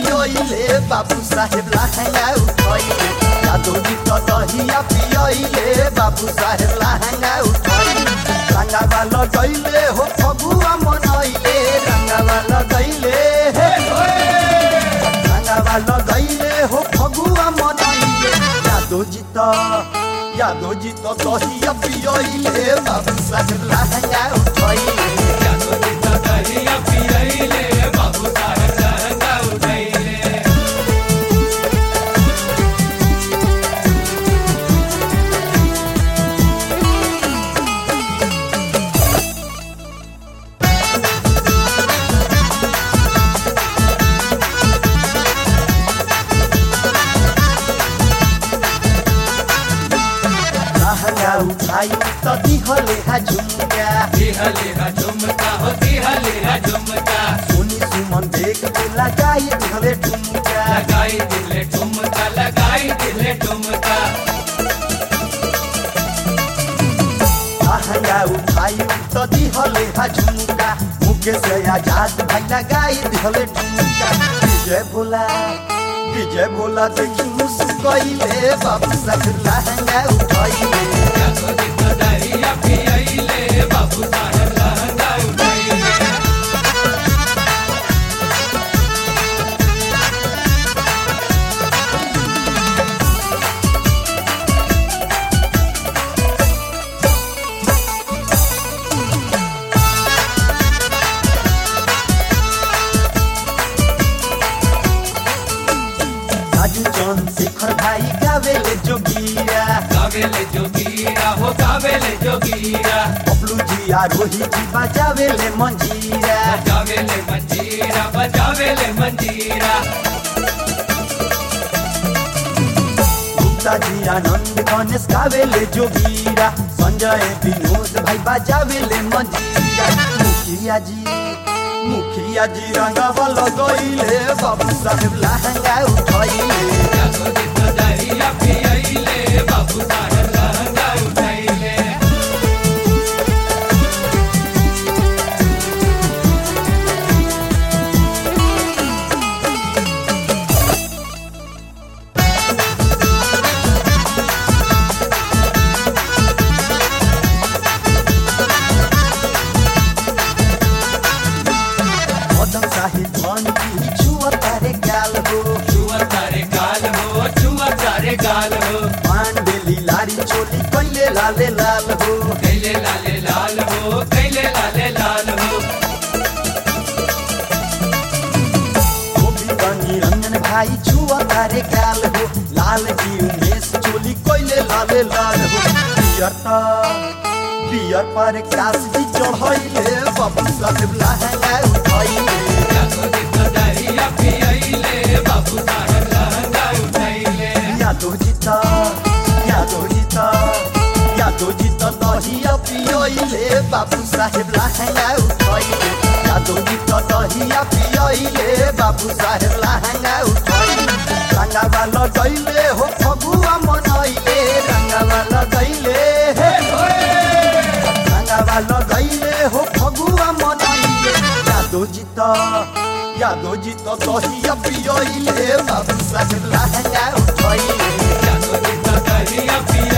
पियोइले बाबू साहेब लहंगा उठैले जादू जी तो दहिया पियोइले बाबू साहेब लहंगा उठैले रंगावा लगैले हो फगुआ मनैले रंगावा लगैले हे रंगावा लगैले हो फगुआ मनैले जादू जी तो यादो जी तो दहिया पियोइले बाबू साहेब लहंगा उठैले लहंगा उठाई तो दिहले हा झुमका सुनी सुमन देख के लगाई दिहले ठुमका लहंगा उठाई तो दिहले हा झुमका मुके से आजाद भाई लगाई दिहले ठुमका विजय भोला विजय भोला देखी मुस्कैले बाबू साहब लहंगा उठाइले राजू चंद शेखर भाई गावेले जोगिया गावेले जोगीरा हो गावेले जोगीरा बबलू जी आ रोही जी बजावेले मंजीरा बजावेले मंजीरा बजावेले मंजीरा गुप्ता जी आनंद गणेश गावेले जोगीरा संजय विनोद भाई बजावेले मंजीरा मुखिया जी मुखिया जी रंगावा लगैले बाबू साहेब लहंगा उठैले जागो दित दरिया पियैले बाबू साहेब लहंगा उठैले मदन साहिब धन की छुआ तारे गाल हो छुआ तारे गाल हो छुआ तारे गाल हो पांडेली लारी चोली कैले लाले लाल हो कैले लाले लाल हो कैले लाले लाल हो गोपी बनी रंजन भाई छुआ तारे गाल हो लाल की उमेश चोली कैले लाले लाल हो पियर त पियर पर कास जी चढ़ैले बाबू साहेब लहंगा उठैले जागो दित दरिया पियैले बाबू साहेब लहंगा उठैले यादो जीता यादो जीता यादो जीता दहिया पियोइले बाबू साहेब लहंगा उठैले यादो जीता दहिया पियोइले बाबू साहेब लहंगा उठैले रंगावा लगैले हो फगुआ मनैले रंगावा लगैले हे रंगावा लगैले हो फगुआ मनैले यादो जीता यादो जीता दहिया पियोइले बाबू साहेब लहंगा उठैले जागो दित दरिया पियैले